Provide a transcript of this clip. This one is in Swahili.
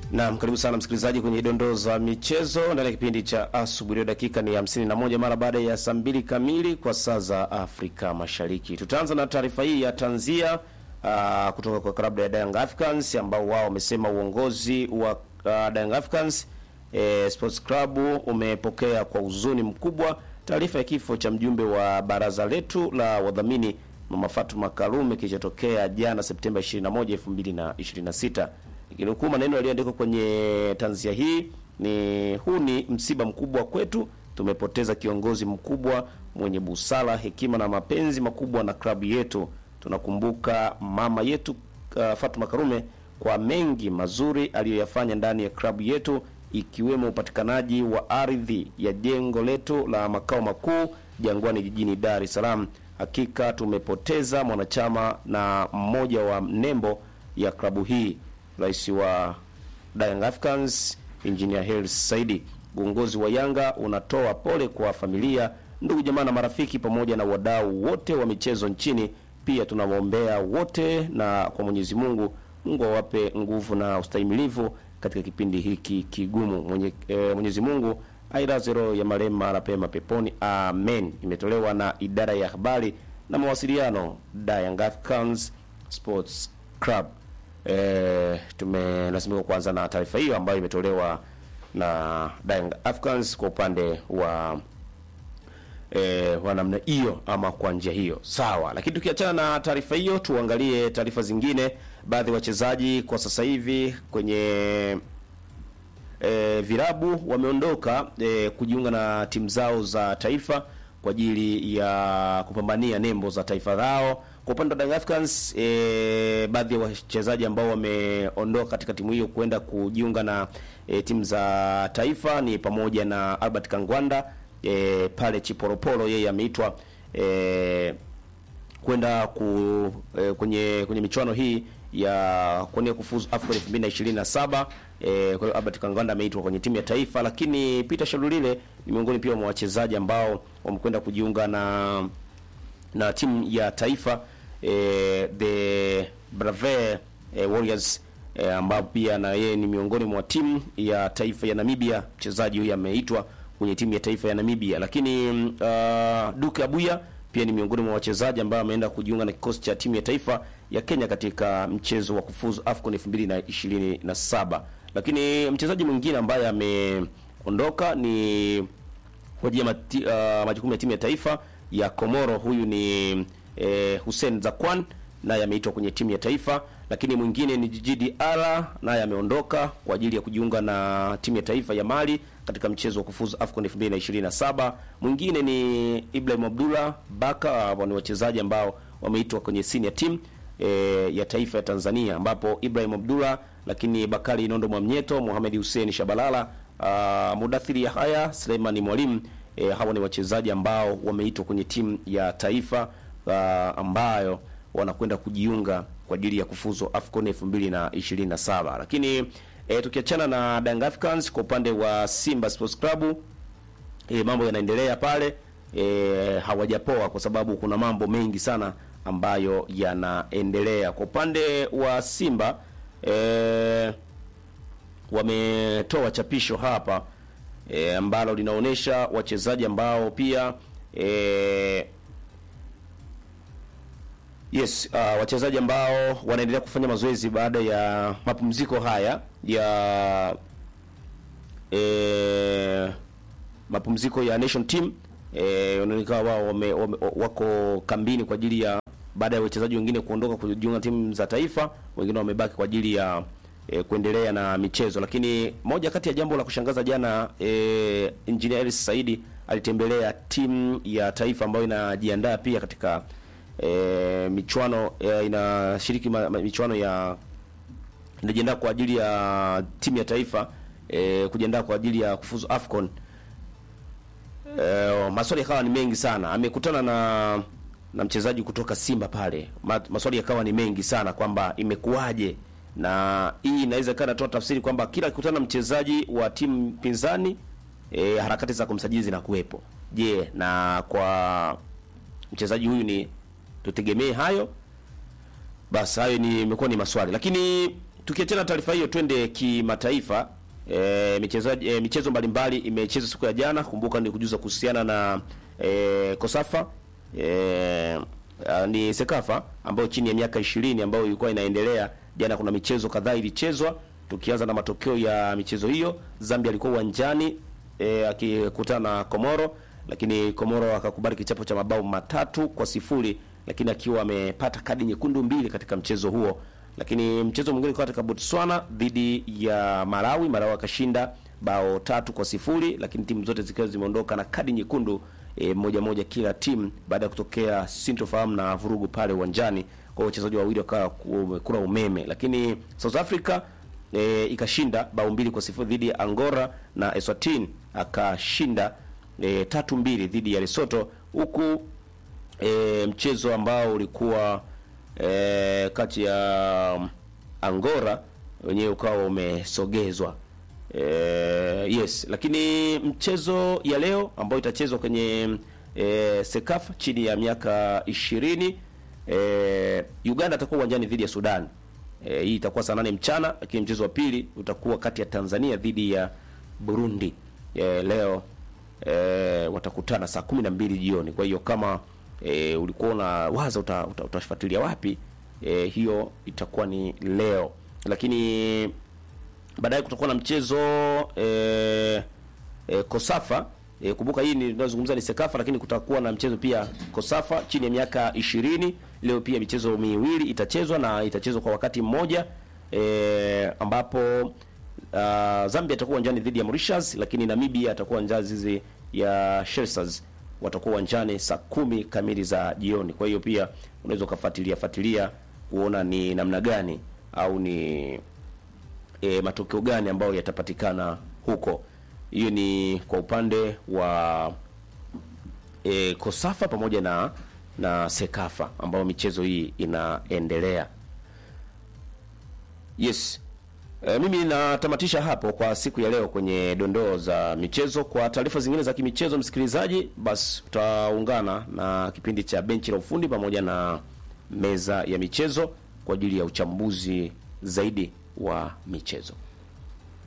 Naam, karibu sana msikilizaji kwenye dondoo za michezo ndani ya kipindi cha asubuhi. Dakika ni 51 mara baada ya saa mbili kamili kwa saa za Afrika Mashariki. Tutaanza na taarifa hii ya tanzia uh, kutoka kwa klabu ya Young Africans ambao wao wamesema uongozi wa uh, Young Africans eh, Sports Club umepokea kwa huzuni mkubwa taarifa ya kifo cha mjumbe wa baraza letu la wadhamini Mama Fatuma Karume kilichotokea jana Septemba 21, 2026. Ikinukuu maneno yaliyoandikwa kwenye tanzia hii ni huu ni msiba mkubwa kwetu. Tumepoteza kiongozi mkubwa mwenye busara, hekima na mapenzi makubwa na klabu yetu. Tunakumbuka mama yetu uh, Fatuma Karume kwa mengi mazuri aliyoyafanya ndani ya klabu yetu ikiwemo upatikanaji wa ardhi ya jengo letu la makao makuu Jangwani jijini Dar es Salaam. Hakika tumepoteza mwanachama na mmoja wa nembo ya klabu hii. Rais wa Young Africans Engineer Hersi Saidi. Uongozi wa Yanga unatoa pole kwa familia, ndugu jamaa na marafiki pamoja na wadau wote wa michezo nchini. Pia tunawaombea wote na kwa Mwenyezi Mungu, Mungu awape nguvu na ustahimilivu katika kipindi hiki kigumu. Mwenye, e, Mwenyezi Mungu ailaze roho ya marehemu mahali pema peponi, amen. Imetolewa na idara ya habari na mawasiliano Young Africans Sports Club. E, tumelazimika kuanza na taarifa hiyo ambayo imetolewa na Young Africans kwa upande wa e, wa namna hiyo ama kwa njia hiyo sawa. Lakini tukiachana na taarifa hiyo, tuangalie taarifa zingine. Baadhi ya wachezaji kwa sasa hivi kwenye e, virabu wameondoka e, kujiunga na timu zao za taifa kwa ajili ya kupambania nembo za taifa lao. Kwa upande wa Young Africans e, baadhi ya wachezaji ambao wameondoka katika timu hiyo kwenda kujiunga na e, timu za taifa ni pamoja na Albert Kangwanda e, pale Chiporoporo, yeye ameitwa e, kwenda ku e, kwenye kwenye michuano hii ya kuania kufuzu AFCON 2027. Eh, kwa hiyo Albert Kangwanda ameitwa kwenye timu ya taifa, lakini Peter Shalulile ni miongoni pia mwa wachezaji ambao wamekwenda kujiunga na na timu ya taifa eh, the Brave eh, Warriors eh, ambao pia na yeye ni miongoni mwa timu ya taifa ya Namibia. Mchezaji huyu ameitwa kwenye timu ya taifa ya Namibia, lakini uh, Duke Abuya pia ni miongoni mwa wachezaji ambao wameenda kujiunga na kikosi cha timu ya taifa ya Kenya katika mchezo wa kufuzu AFCON 2027. Lakini mchezaji mwingine ambaye ameondoka ni kwa ajili ya mati, uh, majukumu ya timu ya taifa ya Komoro. Huyu ni eh, Hussein Zakwan naye ameitwa kwenye timu ya taifa, lakini mwingine ni Jiji Ara naye ameondoka kwa ajili ya kujiunga na timu ya taifa ya Mali katika mchezo wa kufuzu AFCON 2027. Mwingine ni Ibrahim Abdullah Baka. Hao ni wachezaji ambao wameitwa kwenye senior team e, ya taifa ya Tanzania ambapo Ibrahim Abdullah, lakini Bakari Nondo Mwamnyeto, Mohamed Hussein Shabalala, uh, Mudathiri Yahaya, Suleiman Mwalimu e, hawa ni wachezaji ambao wameitwa kwenye timu ya taifa uh, ambayo wanakwenda kujiunga kwa ajili ya kufuzu AFCON 2027. Lakini e, tukiachana na Young Africans kwa upande wa Simba Sports Club e, mambo yanaendelea pale e, hawajapoa kwa sababu kuna mambo mengi sana ambayo yanaendelea kwa upande wa Simba e, wametoa chapisho hapa e, ambalo linaonyesha wachezaji ambao pia e, yes uh, wachezaji ambao wanaendelea kufanya mazoezi baada ya mapumziko haya ya e, mapumziko ya nation team e, wanaonekana wao wame, wame, wako kambini kwa ajili ya baada ya wachezaji wengine kuondoka kujiunga timu za taifa, wengine wamebaki kwa ajili ya e, kuendelea na michezo. Lakini moja kati ya jambo la kushangaza jana, e, Engineer Hersi Saidi alitembelea timu ya taifa ambayo inajiandaa pia katika e, michuano e, inashiriki ma, ma, michuano ya inajiandaa kwa ajili ya timu ya taifa e, kujiandaa kwa ajili ya kufuzu AFCON. E, maswali yakawa ni mengi sana. Amekutana na na mchezaji kutoka Simba pale, maswali yakawa ni mengi sana kwamba imekuwaje, na hii inaweza ikawa inatoa tafsiri kwamba kila akikutana na mchezaji wa timu pinzani e, harakati za kumsajili zinakuwepo. Je, na kwa mchezaji huyu ni tutegemee hayo? Basi hayo ni imekuwa ni maswali, lakini tukiachana taarifa hiyo, twende kimataifa. E, michezo e, michezo mbalimbali imechezwa siku ya jana. Kumbuka ni kujuza kuhusiana na e, Kosafa e, a, ni Sekafa ambayo chini ya miaka ishirini ambayo ilikuwa inaendelea jana. Kuna michezo kadhaa ilichezwa, tukianza na matokeo ya michezo hiyo. Zambia alikuwa uwanjani e, akikutana na Komoro, lakini Komoro akakubali kichapo cha mabao matatu kwa sifuri, lakini akiwa amepata kadi nyekundu mbili katika mchezo huo lakini mchezo mwingine ulikuwa katika Botswana dhidi ya Malawi. Malawi akashinda bao tatu kwa sifuri, lakini timu zote zikiwa zimeondoka na kadi nyekundu e, moja moja kila timu baada ya kutokea sintofahamu na vurugu pale uwanjani. Kwa hiyo wachezaji wawili wakawa kura umeme, lakini South Africa e, ikashinda bao mbili kwa sifuri dhidi ya Angola na Eswatini akashinda e, tatu mbili dhidi ya Lesotho, huku e, mchezo ambao ulikuwa E, kati ya Angola wenyewe ukawa umesogezwa e, yes, lakini mchezo ya leo ambayo itachezwa kwenye e, Sekafa chini ya miaka ishirini e, Uganda atakuwa uwanjani dhidi ya Sudan. E, hii itakuwa saa nane mchana, lakini mchezo wa pili utakuwa kati ya Tanzania dhidi ya Burundi. E, leo e, watakutana saa kumi na mbili jioni. Kwa hiyo kama E, ulikuwa una waza uta, uta, utafuatilia wapi? E, hiyo itakuwa ni leo, lakini baadaye kutakuwa na mchezo e, e, Kosafa e, kumbuka hii ninazungumza ni Sekafa, lakini kutakuwa na mchezo pia Kosafa chini ya miaka ishirini. Leo pia michezo miwili itachezwa na itachezwa kwa wakati mmoja e, ambapo uh, Zambia atakuwa uwanjani dhidi ya Mauritius, lakini Namibia atakuwa uwanjani dhidi ya Seychelles watakuwa uwanjani saa kumi kamili za jioni. Kwa hiyo pia unaweza ukafuatilia fuatilia kuona ni namna gani au ni e, matokeo gani ambayo yatapatikana huko. Hiyo ni kwa upande wa e, Kosafa pamoja na na Sekafa ambayo michezo hii inaendelea. Yes. E, mimi natamatisha hapo kwa siku ya leo kwenye dondoo za michezo. Kwa taarifa zingine za kimichezo, msikilizaji, basi tutaungana na kipindi cha benchi la ufundi pamoja na meza ya michezo kwa ajili ya uchambuzi zaidi wa michezo.